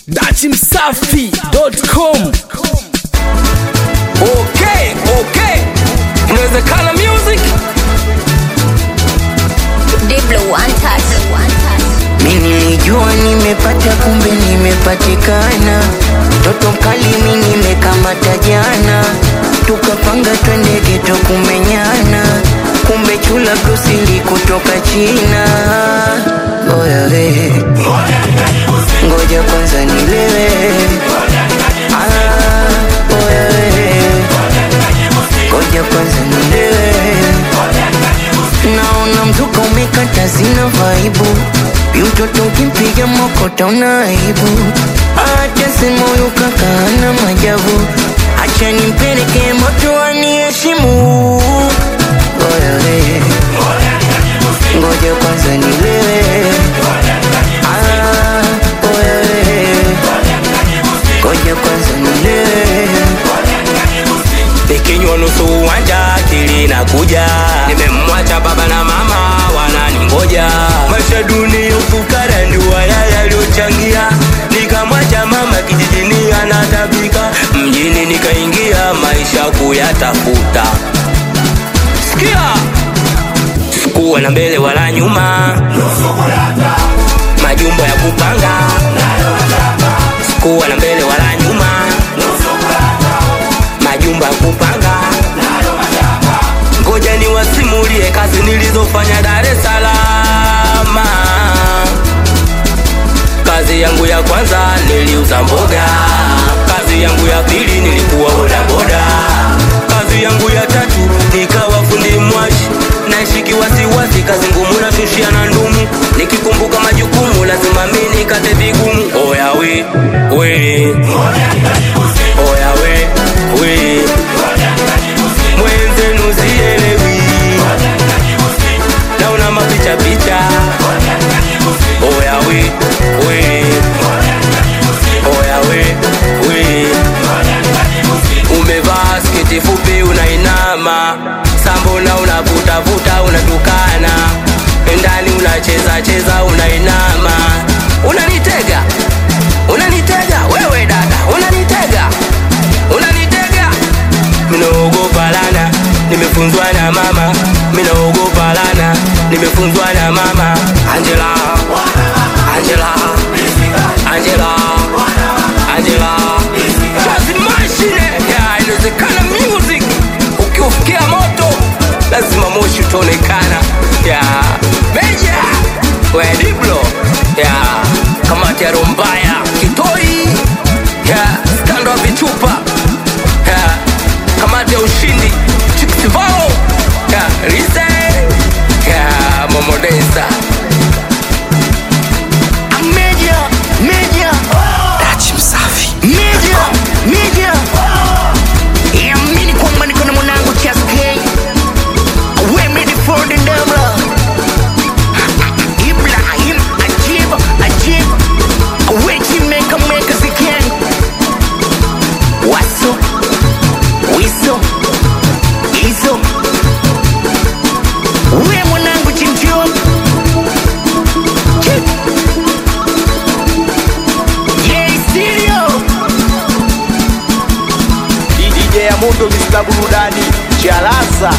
dachimsafi.com Okay, okay. Inawezekana music. Diblo one touch. One touch. Mi nilijua nimepata, kumbe nimepatikana. Toto mkali mi nimekamata jana, tukapanga twende geto kumenyana, kumbe chula brusili kutoka China. Oya we, ngoja kwanza nilewe. Ah, oya we, ngoja kwanza nilewe. Naona mzuka umekata, sina vaibu Mtoto ukimpiga mokota una aibu Acha sema huyu kaka hana majabu Acha nimpeleke moto aniheshimu Oya we Ngoja kwanza nilewe Ah, oya we Ngoja kwanza nilewe Nikinywa nusu uwanja akili inakuja. Nimemwacha baba na mama wananingoja. Maisha duni ufukara ndio haya yaliyochangia. Nikamwacha mama kijijini anatabika, mjini nikaingia maisha kuyatafuta. Sikia, sikuwa na mbele wala nyuma, majumbo ya kupanga. Sikuwa na mbele wala nyuma majumba ya kupanga. Ngoja niwasimulie kazi nilizofanya Dar es Salaam. Kazi yangu ya kwanza niliuza mboga, kazi yangu ya pili nilikuwa bodaboda, kazi yangu ya tatu nikawa fundi mwashi, naishi wasiwasi, kazi ngumu nashushia na ndumu, nikikumbuka majukumu lazima mimi nikate vigumu. Oya we we, oya we we, mwenzenu sielewi, naona mapicha picha. Oya we we, oya we we, umevaa sketi fupi unainama, sambona unavutavuta unatukana, ndani unacheza cheza unainama, unanitega unanitega wewe dada, unanitega unanitega minaogopa lana, nimefunzwa na mama, minaogopa lana, nimefunzwa na mama Angela, Angela, Angela, Angela, kazi mashine ya inawezekana music, ukiufikia moto lazima moshi utaonekana ya meja we Diblo ya kamati ya Rombaya Kitoi ya skando wa vichupa ya kamati ya ushindi Chiksivalo ya Rise ya Momodesa Media, media dachimsafi Media, media Yamini kwamba niko na mwanangu Chas K Wemedi for the Debra Ibrahim Ajib, Ajib Wechi meka meka ziken Waso, Wiso, Iso We mwanangu Chimchio Chip Yeah, stereo DJ ya Mundo Mr. Burudani Chalaza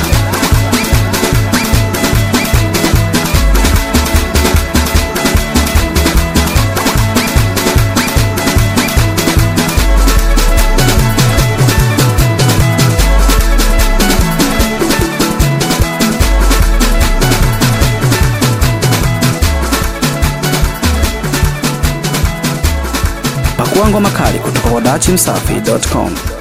pakuangwa makali kutoka kwa dachimsafi.com